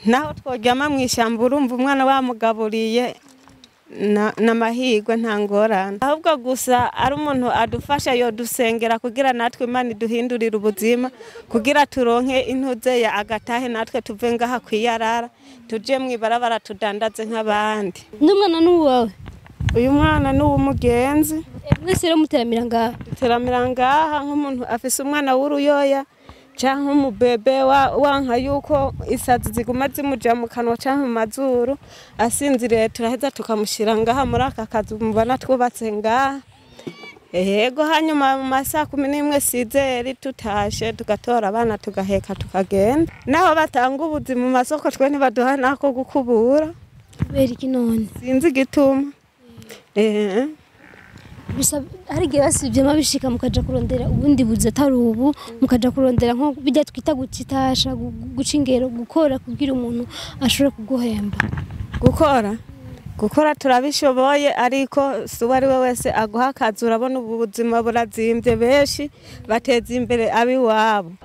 naho tworyama mu ishyamba urumva umwana wamugaburiye na- n'amahirwe nta ngorane ahubwo gusa ari umuntu adufasha yodusengera kugira natwe imana iduhindurire ubuzima kugira turonke intuze ya agatahe natwe tuve ngaha kwiyarara tuje mu ibarabara tudandaze nk'abandi n'umwana n'uwawe uyu mwana ni uw'umugenzi mwese rero muteramira ngaha teramira ngaha nk'umuntu afise umwana w'uruyoya cyangwa umubebe wa- wanka yuko isazi ziguma zimuja mu kanwa cyangwa mu mazuru asinziriye turaheza tukamushyira ngaha muri aka kazu mubona twubatse ngaha yego hanyuma mu masaha kumi n'imwe sizeri tutashe tugatora abana tugaheka tukagenda naho batanga ubuzi mu masoko twe ntibaduha nako gukubura kubera iki none sinzi igituma Eh. bisa hari igihe basibyemo bishika mukaja kurondera ubundi buzi atari ubu mukaja kurondera nko bijya twita gucitasha gu- guca ingero gukora kugira umuntu ashobore kuguhemba gukora gukora turabishoboye ariko si uwo ari we wese aguha akazi urabona ubu buzima burazimbye benshi bateza imbere ab'iwabo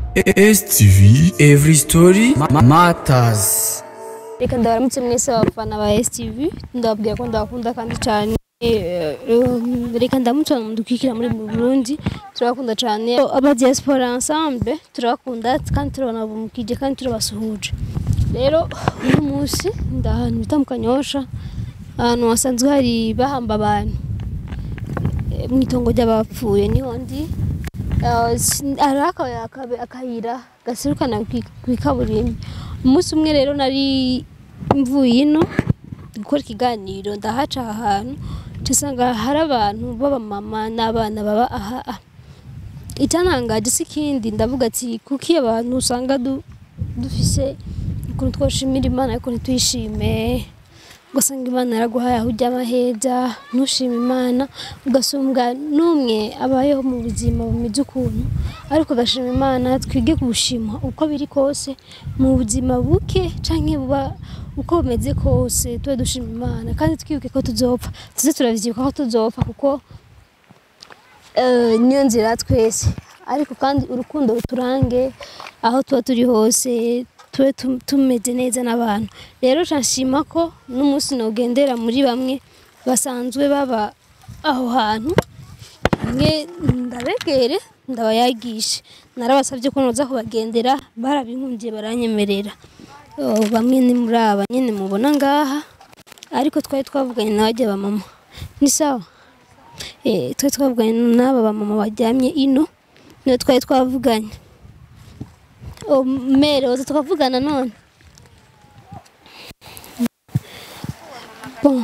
STV Every Story ma- Matters reka ndabaramutse mwese abafana ba STV ndababwira ko ndabakunda kandi cyane Eh, um, reka ndamutse abantu mudukikira muri mu Burundi turabakunda cyane aba diaspora ensemble turabakunda kandi turabonabumukije kandi turabasuhuje rero uyu munsi ndi ahantu bita mu Kanyosha ahantu hasanzwe hari bahamba abantu Eh, mu itongo ry'abapfuye niho ndi Eh, sin- hari aka- aka- akayira gaserukana kwi- kw'ikaburimbi umunsi umwe rero nari mvuye ino gukora ikiganiro ndahaca aha hantu nsanga hari abantu b'abamama n'abana baba aha aha. icyantangaje si ikindi ndavuga ati kuko iyo abantu usanga du- dufise ukuntu twoshimira imana ariko ntituyishime ugasanga imana yaraguhaye aho ujya amaheza ntushime imana ugasumbwa n'umwe abayeho mu buzima bumeze ukuntu ariko agashima imana twige kubushima uko biri kose mu buzima buke canke buba uko bumeze kose tube dushima imana kandi twibuke ko tuzopfa tuze turavyibuka ko tuzopfa kuko eh, niyo nzira twese ariko kandi urukundo ruturange aho tuba turi hose tube tum- tumeze neza n'abantu rero nshima ko n'umunsi nogendera muri bamwe basanzwe baba aho hantu mwe ndabegere ndabayagishe narabasabye ko noza kubagendera barabinkundiye baranyemerera Oh, bamwe ni muri aba nyene mubona ngaha ariko twari twavuganye n'abajya ba mama ni sawa eh twari twavuganye n'aba ba mama baryamye ino niyo twari twavuganye oh, mere oza tukavugana none bon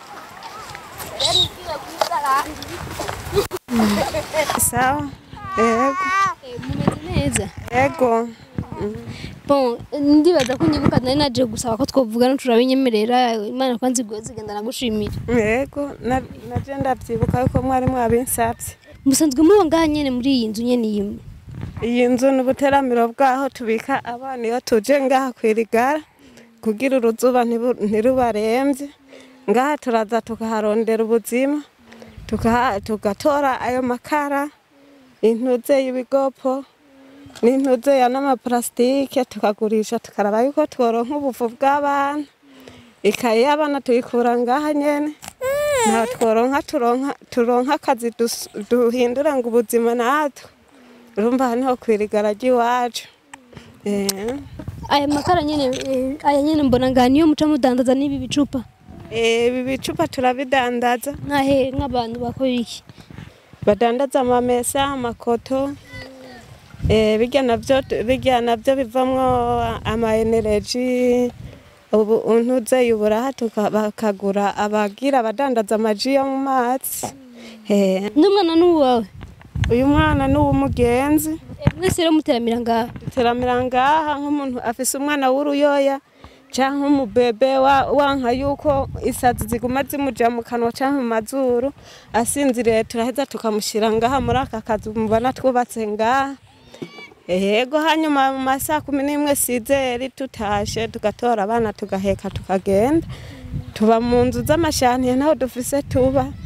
sawa yego mumeze neza yego bon ndibaza ko nyibuka nari naje gusaba ko twovugana turabinyemerera imana kwanza iguhe zigenda nagushimira yego na- naje ndabyibuka yuko mwari mwabinsabye musanzwe muba ngaha nyene muri iyi nzu nyene imwe iyi nzu ni ubuteramiro bwaho tubika abana iyo tuje ngaha kwirigara kugira uruzuba ntibu- ntirubarembye ngaha turaza tukaharondera ubuzima tukaha- tugatora ayo makara intuze y'ibigopo n'intuze ya n'amaparasitike tukagurisha tukaraba yuko tworonka ubuvu bw'abana ikaye y'abana tuyikura ngaha nyene nta tworonka turonka turonka akazi dus- duhindura ngo ubuzima natwe urumva aha niho kwirigara ry'iwacu Eh. aya makara nyene eh, aya nyene mbona ngaha niyo muca mudandaza n'ibi bicupa Eh, ibi bicupa turabidandaza nkahe nk'abantu bakora iki badandaza amamesa amakoto eh, birya navyo birya navyo bivamwo ama energy ubu untuze uburaha tuka- bakagura abagira abadandaza amaji yo mu mazi Eh, n'umwana n'uwawe uyu mwana ni uw'umugenzi Eh, mwese rero muteramira ngaha teramira ngaha nk'umuntu afise umwana w'uruyoya cyangwa umubebe wa- wanka yuko isazi ziguma zimuja mu kanwa cyangwa mu mazuru asinziriye turaheza tukamushyira ngaha muri aka kazu mubona twubatse ngaha yego hanyuma mu masaha kumi n'imwe sizeri tutashe tugatora abana tugaheka tukagenda tuba mu nzu z'amashantiye naho dufise tuba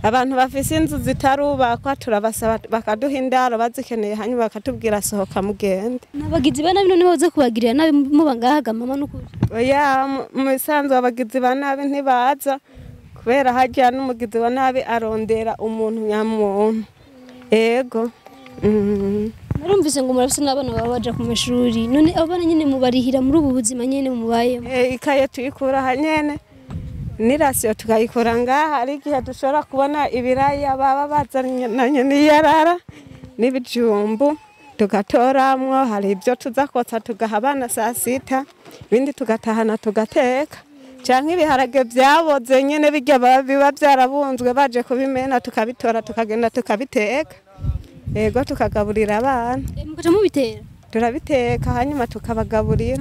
abantu bafise inzu zitarubakwa turabasaba bakaduha indaro bazikeneye hanyuma bakatubwira sohoka mugende n'abagizi ba nabi none baza kubagirira nabi muba ngahaga mama n'ukuri oya mu- mu bisanzwe abagizi ba nabi ntibaza kubera harya n'umugizi wa nabi arondera umuntu nyamuntu ego mm. narumvise ngo murafise n'abana baba baja ku mashuri none abo bana nyene mubarihira muri ubu buzima nyene mubayemo Eh, ikaye tuyikura aha nyene n'irasiyo tukayikura ngaha hari igihe dushobora kubona ibiraya baba bazanye n'iyarara n'ibijumbu tugatoramwo hari ibyo tuza kotsa tugaha abana saa sita ibindi tugatahana tugateka canke ibiharage vyaboze nyene birya baba- biba vyarabunzwe baje kubimena tukabitora tukagenda tukabiteka yego tukagaburira abana Eh, mukaja mubitera turabiteka hanyuma tukabagaburira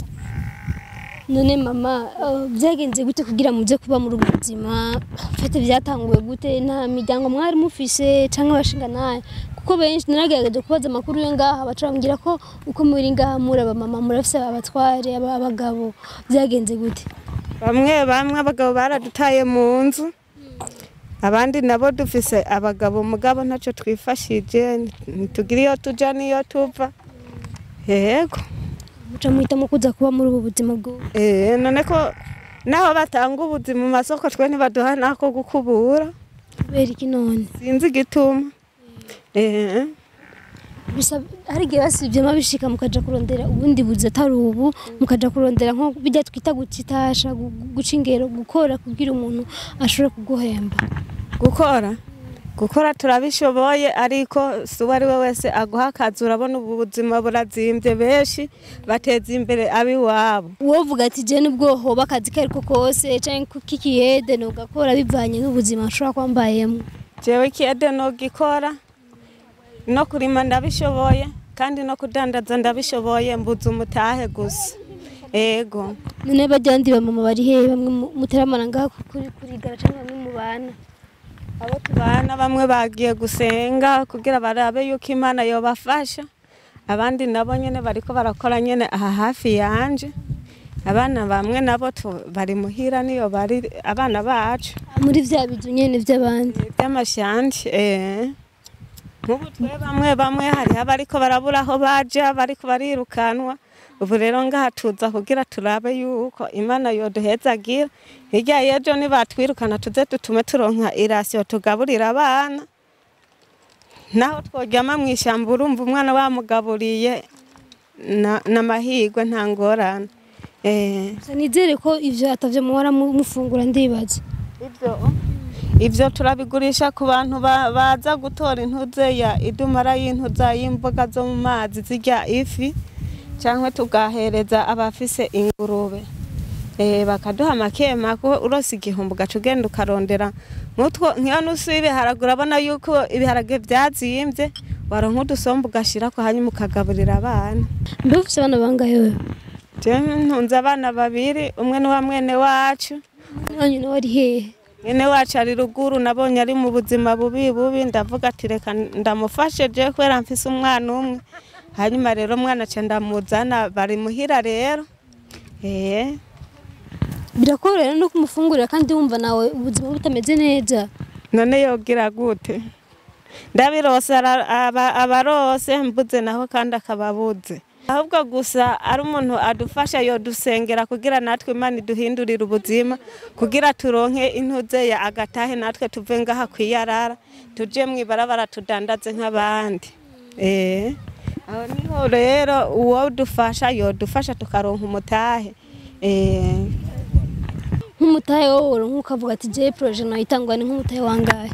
none mama eh, byagenze gute kugira muze kuba muri ubu buzima fete byatanguwe gute nta miryango mwari mufise canke abashinga naye kuko benshi naragerageje kubaza amakuru yo ngaha baca bambwira ko uko muri ngaha muri aba mama murafise abatware aba- abagabo byagenze gute bamwe bamwe abagabo baradutaye mu nzu abandi nabo dufise abagabo mugabo ntacyo twifashije ntitugira iyo tuja n'iyo tuva yego muca muhitamo kuza kuba muri ubu buzima bwo Eh, none ko naho batanga ubuzi mu masoko twe ntibaduha n'ako gukubura kubera iki none sinzi igituma Eh, bisa hari igihe basibyemo bishika mukaja kurondera ubundi buzi atari ubu mukaja kurondera nko bijya twita gucitasha gu- guca ingero gukora kugira umuntu ashobore kuguhemba gukora gukora turabishoboye ariko si uwo ari we wese aguha akazi urabona ubu buzima burazimbye benshi bateza imbere ab'iwabo wovuga ati je nubwo hoba akazi kariko kose canke k'ikiyede nugakora bivanye n'ubuzima nshobora kuba mbayemo jewe ikiyede nogikora no kurima ndabishoboye kandi no kudandaza ndabishoboye mbuze umutahe gusa ego none barya bandi bamama bari hehe bamwe mu- muteramana ngaha ku- kuri kurigara canke bamwe mu bana abo tubana bamwe bagiye gusenga kugira barabe yuko imana yobafasha abandi nabo nyene bariko barakora nyene aha hafi yanje abana bamwe nabo tu- bari muhira niyo bari abana bacu muri vya bizu nyene vy'abandi by'amashandi eh nk'ubu twe bamwe bamwe hariho abariko barabura aho baja bariko barirukanwa ubu rero ngaha tuza kugira turabe yuko imana yoduhezagira hirya y'ejo nibatwirukana tuze dutume turonka irasiyo tugaburira abana naho tworyama mu ishyamba urumva umwana bamugaburiye na- n'amahirwe nta ngorane eh gusa nizere ko ivyo atavyo muhora mu- mufungura ndibaza ibyo ibyo turabigurisha ku bantu ba- baza gutora intuze ya idumara y'intuza y'imboga zo mu mazi zirya ifi cyangwa tugahereza abafise ingurube Eh, bakaduha makema ko urose igihumbi ugaca ugenda ukarondera nk'utwo nk'iyo nusu y'ibiharage urabona yuko ibiharage byazimbye waronka udusombe ugashyirako hanyuma ukagaburira abana mbe ufise abana bangahe wewe jewe ntunze abana babiri umwe ni wa mwene wacu wanyu nawe ari hehe mwene wacu ari ruguru nabonye ari mu buzima bubi bubi ndavuga ati reka ndamufashe je kubera mfise umwana umwe hanyuma rero umwana aca ndamuzana bari muhira rero eh birakorohera no kumufungurira kandi wumva nawe ubuzima butameze neza none yogira gute ndabirose ara- aba- abarose mbuze naho kandi akababuze ahubwo gusa ari umuntu adufasha yodusengera kugira natwe imana iduhindurire ubuzima kugira turonke intuze ya agatahe natwe tuve ngaha kwiyarara tuje mu ibarabara tudandaze nk'abandi eh aho niho rero uwo dufasha yodufasha tukaronka umutahe eh nk'umutahe wowe nk'ukavuga ati je projet nayitangwa ni nk'umutahe wangahe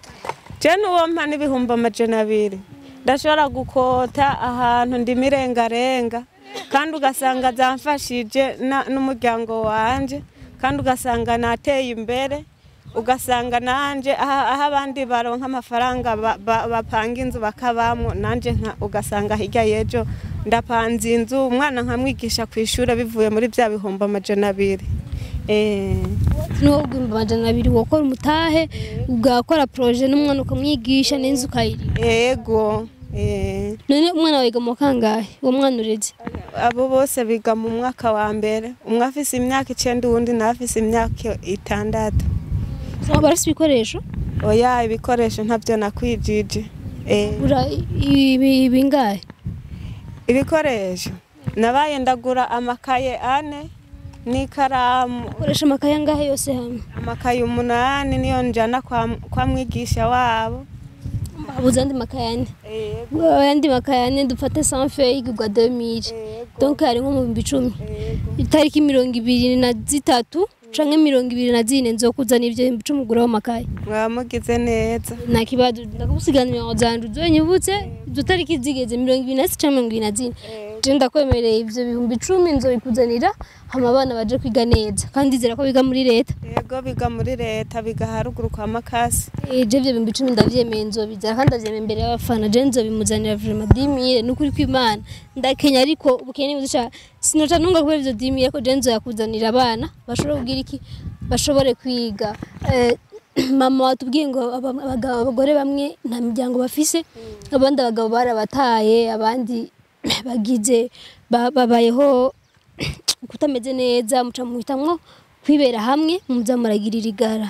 je n'uwo mpa n'ibihumbi amajana abiri ndashobora gukota ahantu ndimo irengarenga kandi ugasanga zamfashije na- n'umuryango wanje kandi ugasanga nateye imbere ugasanga nanje aha aho abandi baronka amafaranga ba- ba- bapanga inzu bakabamwo nanje nka- ugasanga hirya y'ejo ndapanze inzu umwana nkamwigisha ku ishuri bivuye muri bya bihumbi amajana abiri eh. niwo ugwimba amajana abiri wokora umutahe ugakora projet n'umwana ukamwigisha n'inzu ukayirira Ego. Eh. none umwana wawe yiga mu kangahe uwo mwana ureze Abo bose biga mu mwaka wa mbere. Umwe afise imyaka icenda uwundi nawe afise imyaka itandatu. So, barafise ibikoresho oya ibikoresho ntabyo nakwijije Eh, ura ibi bingahe ibikoresho nabaye ndagura amakaye ane n'ikaramu ukoresha amakaye angahe yose hamwe amakaye umunani niyo njana kwa, kwa mwigisha wabo habuze andi makaye ane Yego, ayandi makaye ane dufate sanfe igurwa 2000 yego, donc hari nko mu bihumbi icumi yego. itariki mirongo ibiri na zitatu canke mirongo ibiri na zine nzokuzana ivyo bihumbi icumi uguraho amakaye mwaba mugize neza nta kibazo ndakugusigana imirongo zanje uzonyibutse izo tariki zigeze mirongo ibiri na zitatu canke mirongo ibiri na zine je ndakwemereye ivyo bihumbi icumi nzobikuzanira hama abana baje kwiga neza kandi ndizera ko biga muri leta yego biga muri leta biga haruguru kwa makasi Eh, je ivyo bihumbi icumi ndavyemeye nzobizana kandi ndavyemeye imbere y'abafana je nzobimuzanira vrema dimire nukuri kw'imana ndakenya ariko ubukene buzica sinoca nunga kubera ivyo dimire ko je nzoyakuzanira abana bashobore kugira iki bashobore kwiga Eh, mama watubwiye ngo aba- abagabo abagore bamwe nta miryango bafise abandi abagabo barabataye abandi bagize ba- babayeho kutameze neza muca muhitamwo kwibera hamwe muza muragirira igara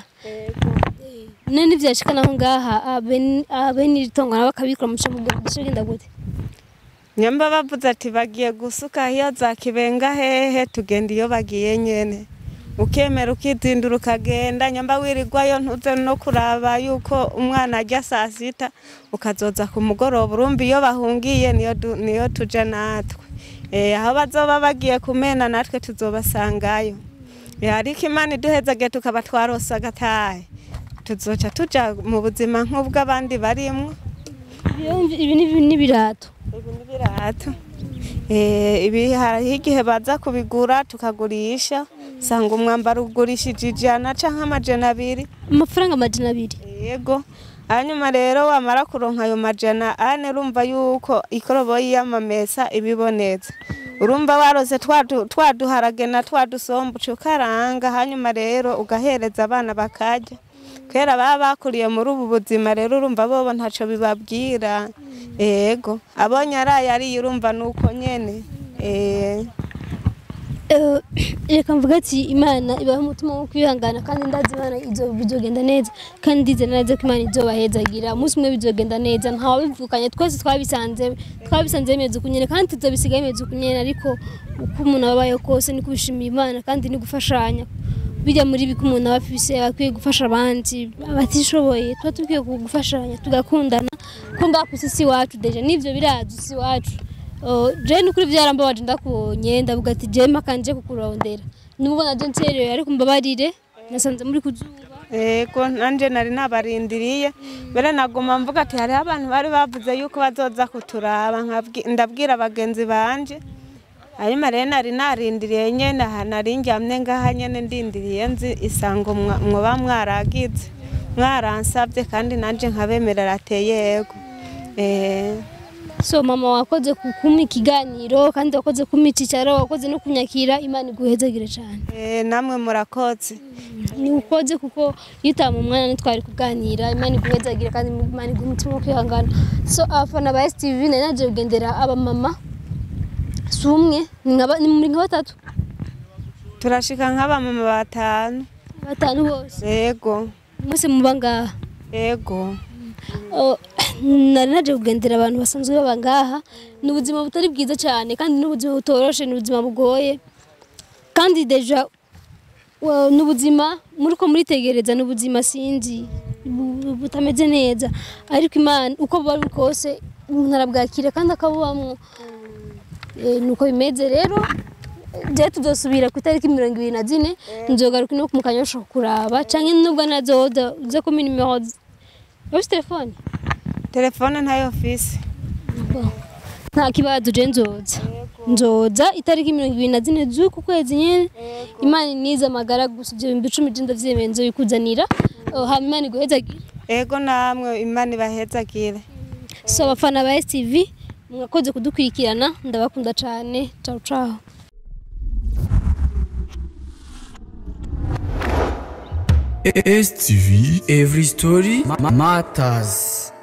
none ntivyashika naho ngaha abe- abene iri tongo nabo bakabikora muca mugenda gute nyamba bavuze ati bagiye gusuka iyo za kibenga hehe tugenda iyo bagiye nyene ukemera ukizindura ukagenda nyamba wirirwayo ntuze no kuraba yuko umwana ajya saa sita ukazoza ku mugoroba urumva iyo bahungiye niyo, du- niyo tuja natwe e, aho bazoba bagiye kumena natwe tuzobasangayo e, ariko imana iduhezagiye tukaba twarose agatahe tuzoca tuja mu buzima nk'ubw'abandi barimwo Iyo- ibi ni- ni ibirato ibi ni ibirato Eh, ibi hariho igihe baza kubigura tukagurisha usanga umwambaro ugurishije ijana canke amajana abiri amafaranga amajana abiri yego hanyuma rero wamara kuronka ayo majana ane urumva yuko ikoroboyi y'amamesa ibibonetse urumva warose twadu- twaduharage na twadusombe uca ukaranga hanyuma rero ugahereza abana bakarya kera baba bakuriye muri ubu buzima rero urumva bobo ntaco bibabwira yego abonye araye ariye urumva nuko nyene eh, Eh, reka mvuga ati imana ibaha umutima wo kwihangana kandi ndazi imana izo bizogenda neza kandi ndizera neza ko imana izobahezagira umunsi umwe bizogenda neza ntawabivukanye twese twabisanze twabisanze bimeze uku nyene kandi tuzobisiga bimeze uku nyene ariko uko umuntu ababayeho kose ni kubishimira imana kandi ni gufashanya bijya muri biko umuntu aba afise akwiye gufasha abandi abatishoboye tuba dukwiye gufashanya tugakundana ko ngaha ku isi iwacu deja n'ivyo birazi isi iwacu Oh, je nukuri vyarambabaje ndakubonye ndavuga ati je makanje kukurondera nubwo naje ncerewe ariko mbabarire nasanze muri kuzuba Ego nanje nari nabarindiriye mbere naguma mvuga ati hariho abantu bari bavuze yuko bazoza kuturaba nkabwi- ndabwira bagenzi banje hanyuma rero nari narindiriye nyene aha nari njyamye ngaha nyene ndindiriye nzi isango mwa- mwoba mwaragize mwaransabye kandi nanje nkabemerera ateye yego eh so mama wakoze kumpa ikiganiro kandi wakoze kumpa icicaro wakoze no kunyakira imana iguhezagire cane eh, namwe murakoze ni ukoze kuko iyo utama umwanya ntitwari kuganira imana iguhezagire kandi imana iguha umutima wo kwihangana so abafana ba STV nari naje kugendera abamama si umwe ni nka ba- ni muri nka batatu turashika nk'abamama batanu batanu bose yego mwese muba ngaha yego Oh, nari naje kugendera abantu basanzwe baba ngaha ni ubuzima butari bwiza cyane kandi ni ubuzima butoroshe ni ubuzima bugoye kandi deja wa- ni ubuzima muri ko muritegereza ni ubuzima sinzi bu- bu- butameze neza ariko imana uko buba buri kose umuntu arabwakira kandi akabubamwo Eh, nuko bimeze rero je tuzosubira ku itariki mirongo ibiri na zine nzogaruka no mu kanyosha kuraba canke nubwo nazoza uze kumpa nimero z- ufise telefone telefone ntayo fise nta kibazo je nzoza nzoza itariki mirongo ibiri na zine z'uku kwezi nyene imana inize amagara gusa ivyo bihumbi icumi je ndavyemeye nzobikuzanira Oh, hama imana iguhezagire ego namwe imana ibahezagire so abafana ba STV mwakoze kudukurikirana ndabakunda cane ciao ciao STV Every Story ma- Matters